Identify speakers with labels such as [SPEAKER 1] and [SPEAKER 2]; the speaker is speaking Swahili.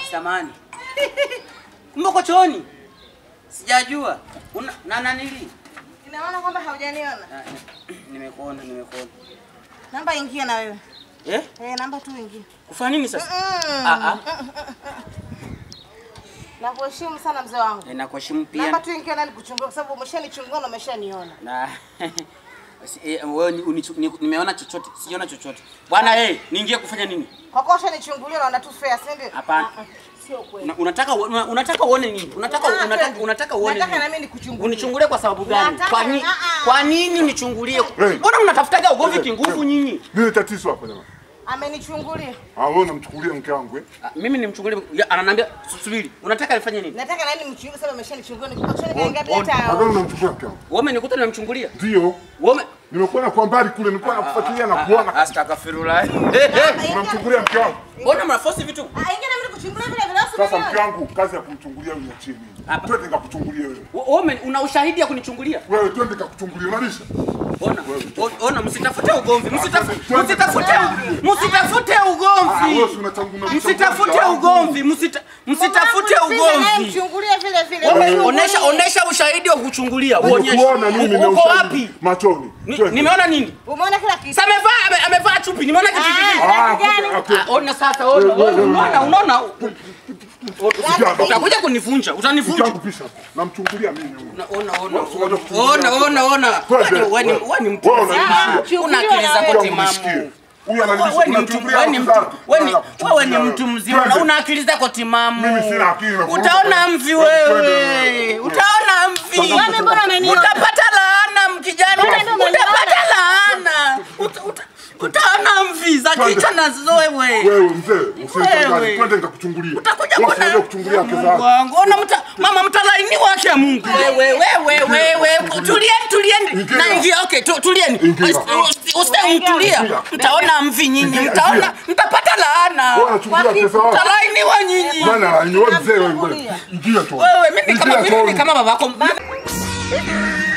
[SPEAKER 1] samani. Kumbe uko chooni? Sijajua. Una na nanili?
[SPEAKER 2] Ina maana kwamba haujaniona.
[SPEAKER 1] Ah, Nimekuona, nimekuona.
[SPEAKER 2] Namba ingia na wewe.
[SPEAKER 1] Eh?
[SPEAKER 2] Eh, namba tu ingia.
[SPEAKER 1] Kufanya nini sasa?
[SPEAKER 2] Mm.
[SPEAKER 1] Ah ah.
[SPEAKER 2] Nakuheshimu sana mzee wangu.
[SPEAKER 1] Eh, Nakuheshimu
[SPEAKER 2] Namba
[SPEAKER 1] pia.
[SPEAKER 2] tu ingia nani kuchungulia kwa sababu umeshanichungulia na umeshaniona.
[SPEAKER 1] Na Si- eh, wewe ni- unichu- ni- nimeona chochote, sijaona chochote. Bwana eh, niingie kufanya nini?
[SPEAKER 2] Kwa kuwa ushanichungulia unaona tu fair, si ndio?
[SPEAKER 1] Hapana.
[SPEAKER 2] Ah, ah, Sio kweli.
[SPEAKER 1] Una- Unataka una- unataka uone nini? Unataka
[SPEAKER 2] Ah,
[SPEAKER 1] unataka
[SPEAKER 2] twende.
[SPEAKER 1] unataka uone
[SPEAKER 2] Nataka
[SPEAKER 1] nini?
[SPEAKER 2] na mimi nikuchungulie.
[SPEAKER 1] Unichungulie kwa sababu gani?
[SPEAKER 2] Nataka-
[SPEAKER 1] Kwa nini?
[SPEAKER 2] ah, ah.
[SPEAKER 1] Kwa nini unichungulie?
[SPEAKER 3] Hey.
[SPEAKER 1] Mbona mnatafutaga ugomvi
[SPEAKER 3] Hey,
[SPEAKER 1] kinguvu
[SPEAKER 3] hey.
[SPEAKER 1] nyinyi?
[SPEAKER 3] Nini tatizo hapa jamani?
[SPEAKER 2] Amenichungulia.
[SPEAKER 3] Ah, wewe unamchukulia mke wangu eh?
[SPEAKER 1] Ah, Mimi nimchungulie, ya, ananiambia "Su- subiri. Unataka nifanye nini?
[SPEAKER 2] Nataka na mimi mchungulie sababu umeshanichungulia nikupa choni
[SPEAKER 1] On-
[SPEAKER 2] kaingia bila
[SPEAKER 1] on-
[SPEAKER 2] hata.
[SPEAKER 3] Ah, wewe unamchukulia mke wangu.
[SPEAKER 1] Wewe umenikuta nimemchungulia?
[SPEAKER 3] Ndio.
[SPEAKER 1] Wewe
[SPEAKER 3] Nimekuona kwa mbali kule, nilikuwa nakufuatilia na kuona.
[SPEAKER 1] Astaghfirullah.
[SPEAKER 3] Unamchukulia mke wangu.
[SPEAKER 1] Mbona mnaforce vitu?
[SPEAKER 2] Ah, ingia na mimi nikuchungulia vile vile
[SPEAKER 3] Sasa mke
[SPEAKER 2] usinione.
[SPEAKER 3] wangu, kazi ya kumchungulia uniachie mimi.
[SPEAKER 1] Hapa.
[SPEAKER 3] Twende nikakuchungulie wewe.
[SPEAKER 1] Wewe ume- una ushahidi ya kunichungulia?
[SPEAKER 3] Wewe twende nikakuchungulia. Unalisha?
[SPEAKER 1] Ona, o- ona, msitafute ugomvi, msitafute,
[SPEAKER 3] Twende
[SPEAKER 1] msitafute,
[SPEAKER 3] tukakuchungulie.
[SPEAKER 1] msitafute
[SPEAKER 3] Ah, wewe
[SPEAKER 1] ugomvi,
[SPEAKER 3] si unachanguna
[SPEAKER 1] msitafute ugomvi, msita- msitafute ugomvi.
[SPEAKER 2] Mchungulie vile vile.
[SPEAKER 1] Wewe
[SPEAKER 2] Mchungulie.
[SPEAKER 1] Onesha, onesha ushahidi wa kuchungulia, uonyeshe.
[SPEAKER 3] Nimekuona mimi na
[SPEAKER 1] Uko
[SPEAKER 3] ushahidi
[SPEAKER 1] wapi?
[SPEAKER 3] Machoni.
[SPEAKER 1] Ni-
[SPEAKER 3] Twende.
[SPEAKER 1] Nimeona nini?
[SPEAKER 2] Umeona kila kitu.
[SPEAKER 1] Sasa amevaa ame- amevaa chupi, nimeona kitu kingine.
[SPEAKER 3] Ah,
[SPEAKER 2] gani?
[SPEAKER 3] okay, okay.
[SPEAKER 1] Ah, Ona sasa, ona, ona, unaona, unaona.
[SPEAKER 3] Sikia,
[SPEAKER 1] Utakuja kunivunja,
[SPEAKER 3] Mke
[SPEAKER 1] utanivunja.
[SPEAKER 3] wangu pisha. Namchungulia mimi huyu.
[SPEAKER 1] Ona, ona, ona,
[SPEAKER 3] Wewe unajua kuchungulia
[SPEAKER 1] ona,
[SPEAKER 3] mke.
[SPEAKER 1] ona, ona.
[SPEAKER 3] Twende,
[SPEAKER 1] Wewe ni-
[SPEAKER 3] wewe.
[SPEAKER 1] wewe ni mtu
[SPEAKER 3] Wewe
[SPEAKER 1] mzima.
[SPEAKER 3] unanisikia.
[SPEAKER 1] Una akili zako
[SPEAKER 3] Mke wangu
[SPEAKER 1] timamu.
[SPEAKER 3] nisikie. Huyu
[SPEAKER 1] Wewe
[SPEAKER 3] analisha.
[SPEAKER 1] ni mtu wewe ni mtu wewe ni wewe ni mtu mzima na una akili zako timamu.
[SPEAKER 3] Mimi sina akili na kuruka.
[SPEAKER 1] Utaona mvi
[SPEAKER 3] Twende,
[SPEAKER 1] wewe.
[SPEAKER 3] wewe.
[SPEAKER 1] Utaona mvi.
[SPEAKER 3] Wewe
[SPEAKER 2] mbona umeniona?
[SPEAKER 1] Utapata laana mkijana.
[SPEAKER 2] Wewe ndio umeniona.
[SPEAKER 1] Utapata laana. Uta- uta- Utaona mvi za
[SPEAKER 3] Twende.
[SPEAKER 1] kichwa na wewe.
[SPEAKER 3] Wewe mzee, usinichanganye.
[SPEAKER 1] Wewe.
[SPEAKER 3] Twende nikakuchungulia.
[SPEAKER 1] Utakuja
[SPEAKER 3] Wewe
[SPEAKER 1] kuona
[SPEAKER 3] unajua kuchungulia wake
[SPEAKER 1] Mungu
[SPEAKER 3] zako.
[SPEAKER 1] wangu. Ona mta, mama mtalaini wake ya Mungu. Wewe wewe wewe tulieni tulieni.
[SPEAKER 3] Ingia.
[SPEAKER 1] Na ingia okay tu- tulieni.
[SPEAKER 3] Ingia.
[SPEAKER 1] Usite mtulia.
[SPEAKER 3] Ingia.
[SPEAKER 1] Mtaona mvi nyinyi.
[SPEAKER 3] Ingia,
[SPEAKER 1] Mtaona
[SPEAKER 3] ingia.
[SPEAKER 1] mtapata laana.
[SPEAKER 3] Wewe unachungulia pesa wako.
[SPEAKER 1] Mtalainiwa nyinyi.
[SPEAKER 3] Bwana, ni wewe mzee wewe. Ingia tu.
[SPEAKER 1] Wewe mimi ni kama
[SPEAKER 3] Ingia
[SPEAKER 1] mimi ni
[SPEAKER 3] tu.
[SPEAKER 1] kama babako.